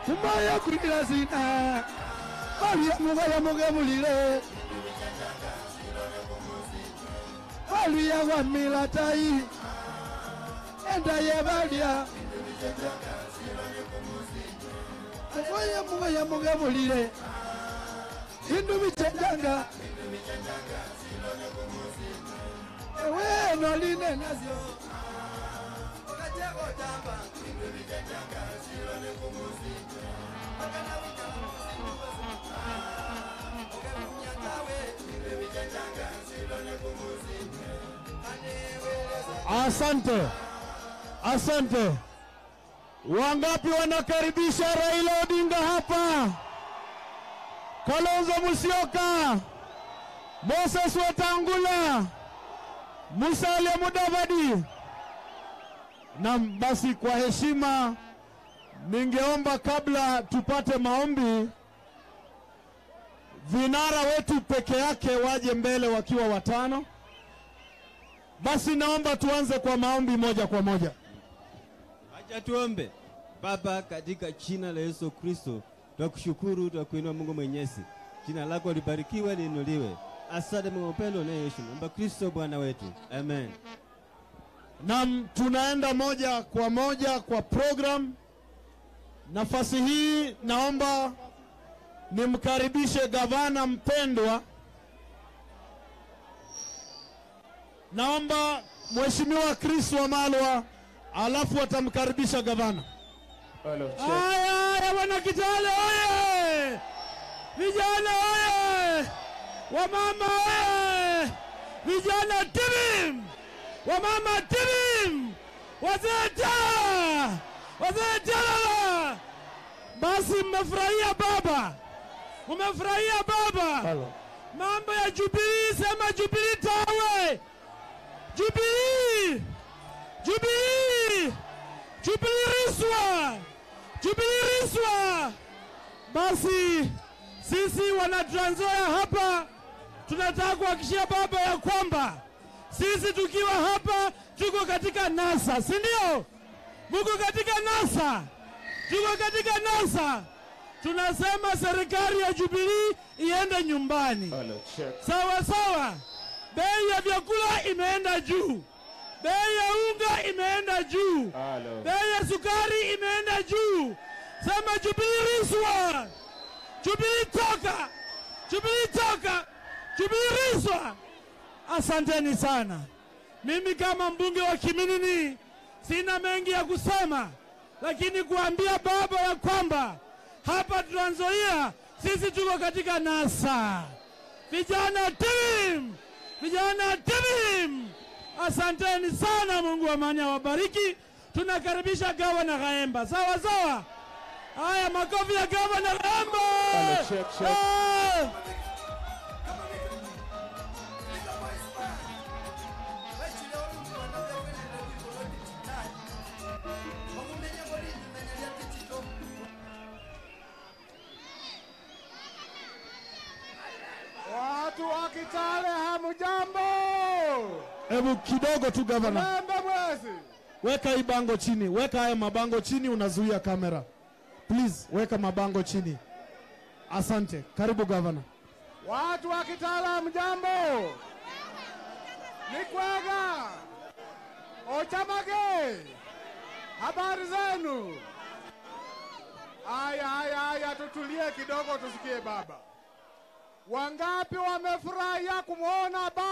kumaya kulila zina balya mugaya mugemulile balya wamila tai enda ye balya mugaya mugaya mugemulile hindu bichenjanga ewe noline nazyo Asante, asante. Wangapi wanakaribisha Raila Odinga hapa? Kalonzo Musyoka, Moses Wetangula, Musalia Mudavadi. Na basi, kwa heshima, ningeomba kabla tupate maombi, vinara wetu peke yake waje mbele wakiwa watano. Basi naomba tuanze kwa maombi moja kwa moja. Acha tuombe. Baba, katika jina la Yesu Kristo, twakushukuru, twakuinua Mungu Mwenyezi. Jina lako libarikiwe, liinuliwe. Asante Mungu upendo na Yesu. Omba Kristo Bwana wetu. Amen. Nam, tunaenda moja kwa moja kwa program. Nafasi hii naomba nimkaribishe gavana mpendwa. Naomba Mheshimiwa Chris Wamalwa, alafu atamkaribisha gavana. Haya, haya bwana Kitale oye! Vijana oye! Wamama oye! Vijana timim! Wamama timim! Wazee tala! Wazee tala! Basi mmefurahia baba, mmefurahia baba. Mambo ya Jubilee, sema Jubilee tawe! Jubilee! Jubilee! Jubilee Riswa! Jubilee Riswa! Basi sisi wana Trans Nzoia hapa tunataka kuhakikishia baba ya kwamba sisi tukiwa hapa tuko katika NASA, si ndio? Muko katika NASA, tuko katika NASA. Tunasema serikali ya Jubilee iende nyumbani. Sawa sawa. Bei ya vyakula imeenda juu, bei ya unga imeenda juu, bei ya sukari imeenda juu. Sema Jubilee Riswa, Jubilee toka, Jubilee toka, Jubilee Riswa. Asanteni sana. Mimi kama mbunge wa Kiminini sina mengi ya kusema, lakini kuambia baba ya kwamba hapa Trans Nzoia sisi tuko katika NASA. Vijana tim, vijana tim, asanteni sana. Mungu wa amani awabariki. Tunakaribisha gavana Ghaemba, sawa sawa. Haya, makofi ya gavana Ghaemba. Eh. Watu wa Kitale hamujambo? Hebu kidogo tu gavana, Lembe mwezi. weka hii bango chini, weka haya mabango chini, unazuia kamera. Please weka mabango chini. Asante, karibu gavana. Watu wa Kitale hamujambo? Nikwega. Ochamage. Habari zenu? Aya, aya, aya, tutulie kidogo tusikie baba. Wangapi wamefurahia kumwona baba?